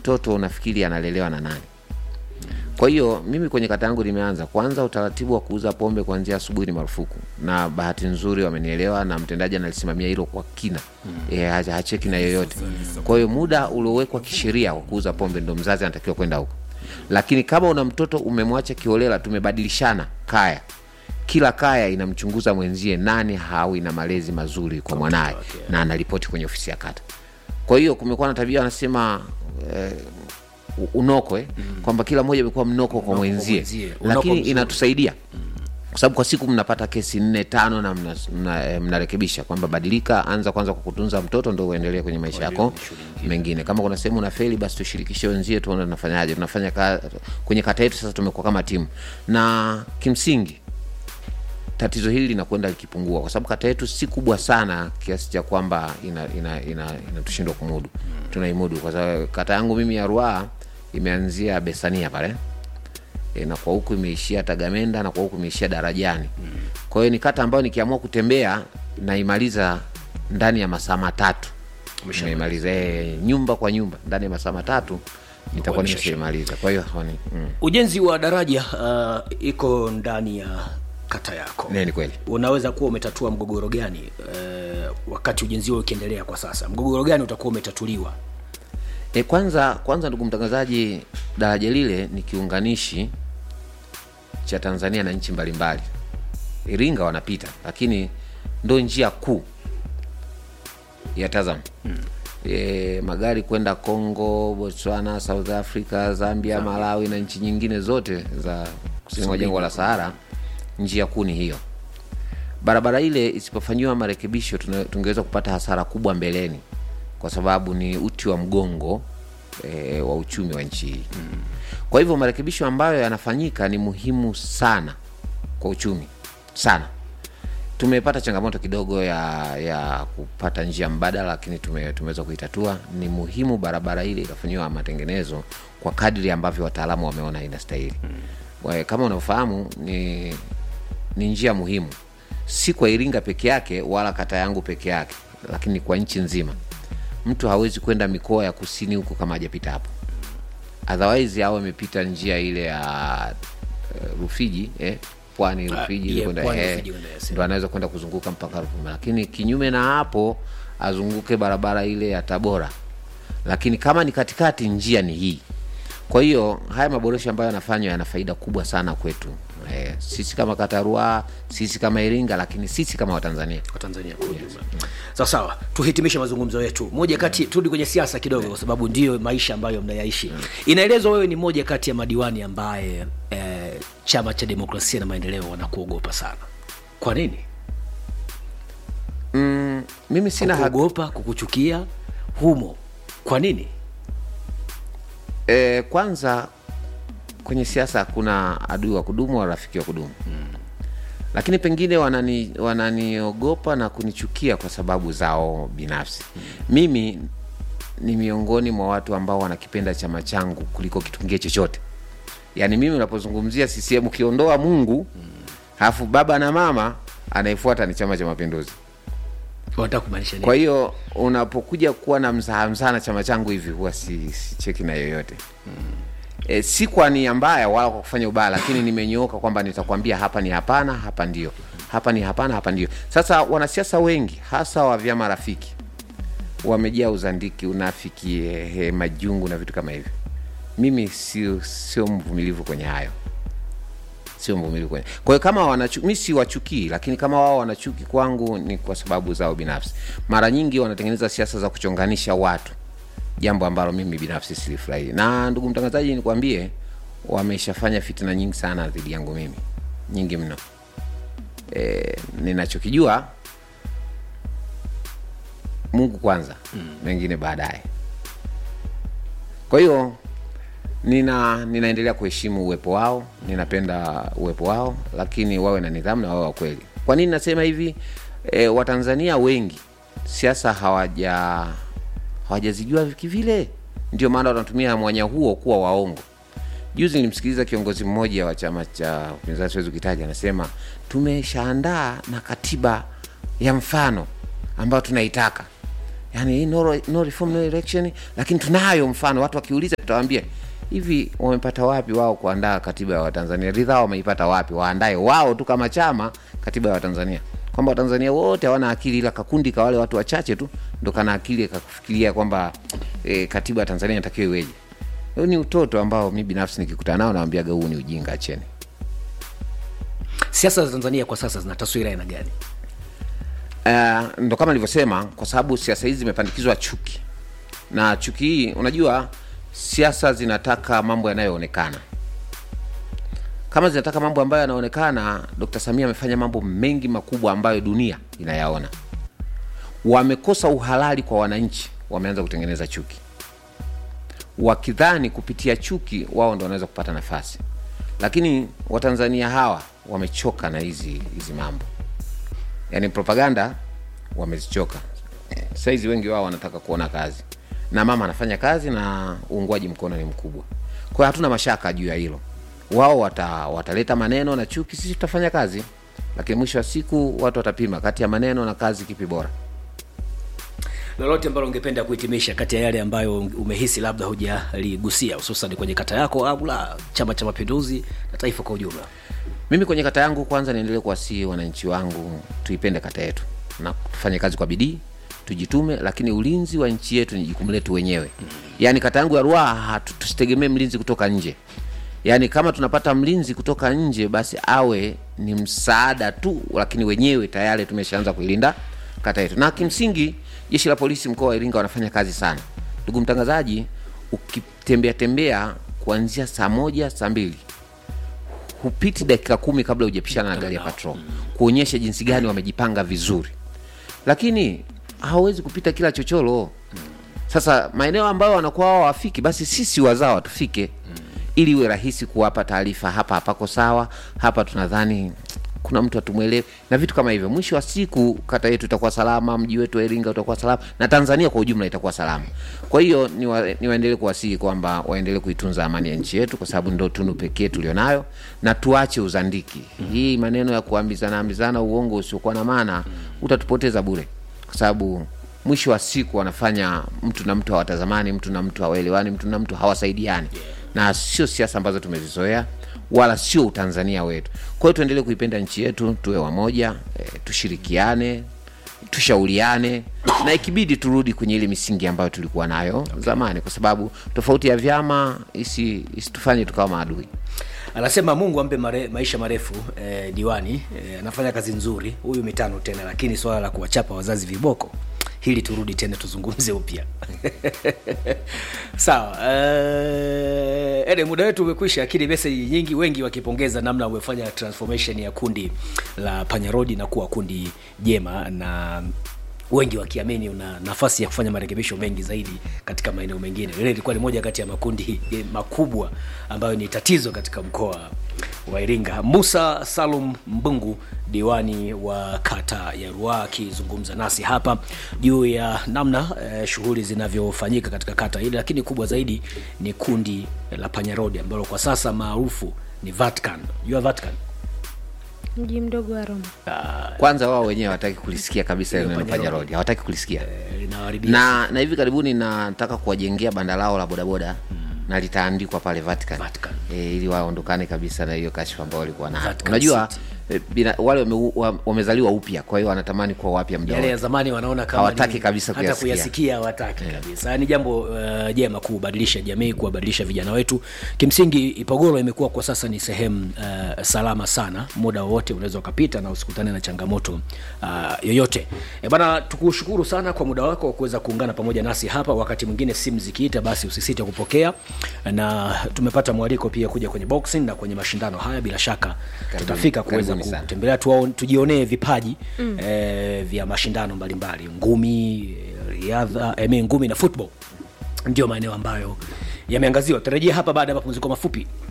mtoto unafikiri analelewa na nani kwa hiyo mimi kwenye kata yangu nimeanza kwanza utaratibu wa kuuza pombe kuanzia asubuhi ni marufuku na bahati nzuri wamenielewa na mtendaji analisimamia hilo kwa kina mm. e, hacheki na yoyote kwa hiyo muda uliowekwa kisheria wa kuuza pombe ndo mzazi anatakiwa kwenda huko lakini kama una mtoto umemwacha kiolela tumebadilishana kaya kila kaya inamchunguza mwenzie nani hawi na malezi mazuri kwa mwanaye okay. na anaripoti kwenye ofisi ya kata kwa hiyo kumekuwa na tabia wanasema eh, u- unoko eh? mm. kwamba kila mmoja amekuwa mnoko kwa mwenzie mwenzie. Unoko lakini mzuri. inatusaidia kwa sababu kwa siku mnapata kesi nne tano na mnarekebisha mna, mna, eh, mnarekebisha kwamba badilika anza kwanza kwa kutunza mtoto ndo uendelee kwenye maisha yako mengine kama kuna sehemu unafeli basi tushirikishe wenzie tuone tunafanyaje tunafanya ka, kwenye kata yetu sasa tumekuwa kama timu na kimsingi tatizo hili linakwenda likipungua kwa sababu kata yetu si kubwa sana kiasi cha kwamba inatushindwa ina, ina, inatushindwa kumudu tunaimudu kwa sababu kata yangu mimi ya ruaa imeanzia besania pale e, na kwa huku imeishia tagamenda na kwa huku imeishia darajani kwa hiyo ni kata ambayo nikiamua kutembea naimaliza ndani ya masaa matatu naimaliza e, nyumba kwa nyumba ndani ya masaa matatu nitakuwa Kuonyesha nimeshaimaliza kwa hiyo honi mm. ujenzi wa daraja uh, iko ndani ya kata yako Ne, ni kweli unaweza kuwa umetatua mgogoro gani uh, wakati ujenzi huo ukiendelea kwa sasa mgogoro gani utakuwa umetatuliwa E, kwanza kwanza ndugu mtangazaji, daraja lile ni kiunganishi cha Tanzania na nchi mbalimbali. Iringa wanapita, lakini ndo njia kuu ya Tazam hmm. E, magari kwenda Congo, Botswana, South Africa, Zambia, Malawi na nchi nyingine zote za kusini mwa jangwa la Sahara, njia kuu ni hiyo. Barabara ile isipofanyiwa marekebisho, tuna- tungeweza kupata hasara kubwa mbeleni, kwa sababu ni uti wa mgongo e, wa uchumi wa nchi hii. Kwa hivyo marekebisho ambayo yanafanyika ni muhimu sana kwa uchumi sana. Tumepata changamoto kidogo ya ya kupata njia mbadala, lakini tume, tumeweza kuitatua. Ni muhimu barabara ile ikafanyiwa matengenezo kwa kadri ambavyo wataalamu wameona inastahili. Mm. Kama unavyofahamu ni ni njia muhimu, si kwa Iringa peke yake wala kata yangu peke yake, lakini kwa nchi nzima. Mtu hawezi kwenda mikoa ya kusini huko kama hajapita hapo, otherwise au amepita njia ile ya uh, Rufiji eh, pwani Ah, Rufiji yeah, kwenda Pwani, eh, Rufiji kwenda, yes. ndo anaweza kwenda kuzunguka mpaka Ruvuma, lakini kinyume na hapo azunguke barabara ile ya Tabora. Lakini kama ni katikati, njia ni hii. Kwa hiyo haya maboresho ambayo yanafanywa yana faida kubwa sana kwetu eh, sisi kama kata Ruaha, sisi kama Iringa, lakini sisi kama Watanzania. kwa tanzania kwa ujumla sawa sawa tuhitimishe mazungumzo yetu moja kati turudi kwenye siasa kidogo kwa sababu ndiyo maisha ambayo mnayaishi inaelezwa wewe ni moja kati ya madiwani ambaye eh, chama cha demokrasia na maendeleo wanakuogopa sana kwa nini Mm, mimi sina hak- kuogopa kukuchukia humo kwa nini E, kwanza kwenye siasa hakuna adui wa kudumu wala rafiki wa kudumu mm. Lakini pengine wanani wananiogopa na kunichukia kwa sababu zao binafsi mm. Mimi ni miongoni mwa watu ambao wanakipenda chama changu kuliko kitu kingine chochote. Yaani mimi unapozungumzia CCM ukiondoa Mungu halafu baba na mama, anayefuata ni Chama cha Mapinduzi. wanataka kumaanisha nini Kwa hiyo unapokuja kuwa na mzaha mzaha na chama changu hivi huwa si, si cheki na yoyote e, si kwa nia mbaya wala kwa kufanya ubaya, lakini nimenyooka kwamba nitakwambia hapa ni hapana, hapa ndio, hapa ni hapana, hapa ndio. Sasa wanasiasa wengi hasa wa vyama rafiki wamejaa uzandiki, unafiki, ehe, majungu na vitu kama hivyo. Mimi sio sio mvumilivu kwenye hayo sio mvumilivu kwenye. Kwa hiyo kama wanachu, mi si wachukii, lakini kama wao wanachuki kwangu ni kwa sababu zao binafsi. Mara nyingi wanatengeneza siasa za kuchonganisha watu, jambo ambalo mimi binafsi silifurahii. Na ndugu mtangazaji, nikwambie, wameshafanya fitina nyingi sana dhidi yangu mimi, nyingi mno. E, ninachokijua Mungu kwanza, mengine baadaye. Kwa hiyo nina ninaendelea kuheshimu uwepo wao, ninapenda uwepo wao, lakini wawe na nidhamu na wawe wa kweli. Kwa nini nasema hivi? E, Watanzania wengi siasa hawaja hawajazijua kivile, ndio maana wanatumia mwanya huo kuwa waongo. Juzi nilimsikiliza kiongozi mmoja wa chama cha upinzani, siwezi kutaja, anasema tumeshaandaa na katiba ya mfano ambayo tunaitaka yani no, no reform no election lakini tunayo mfano watu wakiuliza tutawaambia hivi wamepata wapi wao kuandaa katiba ya watanzania ridhaa wameipata wapi waandae wao tu kama chama katiba ya watanzania kwamba watanzania wote hawana akili ila kakundi ka wale watu wachache tu ndo kana akili kakufikiria kwamba e, katiba ya tanzania inatakiwa iweje huu ni utoto ambao mi binafsi nikikutana nao nawambiaga huu ni ujinga acheni siasa za tanzania kwa sasa zina taswira aina gani uh, ndo kama nilivyosema kwa sababu siasa hizi zimepandikizwa chuki na chuki hii unajua siasa zinataka mambo yanayoonekana kama zinataka mambo ambayo yanaonekana dr samia amefanya mambo mengi makubwa ambayo dunia inayaona wamekosa uhalali kwa wananchi wameanza kutengeneza chuki wakidhani kupitia chuki wao ndo wanaweza kupata nafasi lakini watanzania hawa wamechoka na hizi hizi mambo yani propaganda wamezichoka saizi wengi wao wanataka kuona kazi na mama anafanya kazi na uungwaji mkono ni mkubwa kwa hiyo hatuna mashaka juu ya hilo wao wata, wataleta maneno na chuki sisi tutafanya kazi lakini mwisho wa siku watu watapima kati ya maneno na kazi kipi bora lolote ambalo ungependa kuhitimisha kati ya yale ambayo umehisi labda hujaligusia hususan kwenye kata yako au la chama cha mapinduzi na taifa kwa ujumla mimi kwenye kata yangu kwanza niendelee kuwasii wananchi wangu tuipende kata yetu na tufanye kazi kwa bidii tujitume lakini ulinzi wa nchi yetu ni jukumu letu wenyewe yaani kata yangu ya ruaha tusitegemee mlinzi kutoka nje yaani kama tunapata mlinzi kutoka nje basi awe ni msaada tu lakini wenyewe tayari tumeshaanza kuilinda kata yetu na kimsingi jeshi la polisi mkoa wa iringa wanafanya kazi sana ndugu mtangazaji ukitembea tembea kuanzia saa moja saa mbili hupiti dakika kumi kabla hujapishana na gari ya patrol kuonyesha jinsi gani wamejipanga vizuri lakini hawawezi kupita kila chochoro sasa maeneo ambayo wanakuwa wao wafiki basi sisi wazawa tufike ili iwe rahisi kuwapa taarifa hapa hapako sawa hapa tunadhani kuna mtu atumwelewe na vitu kama hivyo mwisho wa siku kata yetu itakuwa salama mji wetu wa iringa utakuwa salama na tanzania kwa ujumla itakuwa salama kwa hiyo niwaendelee ni waendelee kuwasihi kwamba waendelee kuitunza amani ya nchi yetu kwa sababu ndo tunu pekee tulionayo na tuache uzandiki hii maneno ya kuambizana ambizana uongo usiokuwa na maana utatupoteza bure kwa sababu mwisho wa siku wanafanya mtu na mtu hawatazamani mtu na mtu hawaelewani mtu na mtu hawasaidiani na sio siasa ambazo tumezizoea wala sio utanzania wetu kwa hiyo tuendelee kuipenda nchi yetu tuwe wamoja e, tushirikiane tushauriane na ikibidi turudi kwenye ile misingi ambayo tulikuwa nayo okay. zamani kwa sababu tofauti ya vyama isi, isitufanye tukawa maadui anasema mungu ampe mare, maisha marefu eh, diwani eh, anafanya kazi nzuri huyu mitano tena lakini swala la kuwachapa wazazi viboko hili turudi tena tuzungumze upya sawa uh, ede muda wetu umekwisha lakini meseji nyingi wengi wakipongeza namna umefanya transformation ya kundi la panyarodi na kuwa kundi jema na wengi wakiamini una nafasi ya kufanya marekebisho mengi zaidi katika maeneo mengine lile ilikuwa ni moja kati ya makundi makubwa ambayo ni tatizo katika mkoa wa iringa musa salum mbungu diwani wa kata ya ruaa akizungumza nasi hapa juu ya namna eh, shughuli zinavyofanyika katika kata hili lakini kubwa zaidi ni kundi la panyarodi ambalo kwa sasa maarufu ni vatican jua vatican mji mdogo wa roma kwanza wao wenyewe hawataki kulisikia kabisa ile neno Panya panya road. road hawataki kulisikia eh, linawaharibia na na hivi karibuni nataka kuwajengea banda lao la bodaboda na litaandikwa pale Vatican, Vatican. E, ili waondokane kabisa na hiyo kashfa ambao walikuwa nayo. Vatican Unajua City. e, bina, wale wame, wa- wamezaliwa upya, kwa hiyo wanatamani kuwa wapya muda yale ya wote. zamani wanaona kama Hawataki ni- kabisa hata kuyasikia. kuyasikia hawataki kabisa ni jambo uh, jema kubadilisha jamii kuwabadilisha vijana wetu kimsingi ipogoro imekuwa kwa sasa ni sehemu uh, salama sana muda wowote unaweza ukapita na usikutane na changamoto uh, yoyote e bana tukushukuru sana kwa muda wako wa kuweza kuungana pamoja nasi hapa wakati mwingine simu zikiita basi usisite kupokea na tumepata mwaliko pia kuja kwenye boxing na kwenye mashindano haya bila shaka tutafika kuweza karibuni sana. kutembelea tuwaon- tujionee vipaji mm. eh, vya mashindano mbalimbali ngumi eh, riadha eh, ngumi na football ndio maeneo ambayo yameangaziwa tarejea hapa baada ya mapumziko mafupi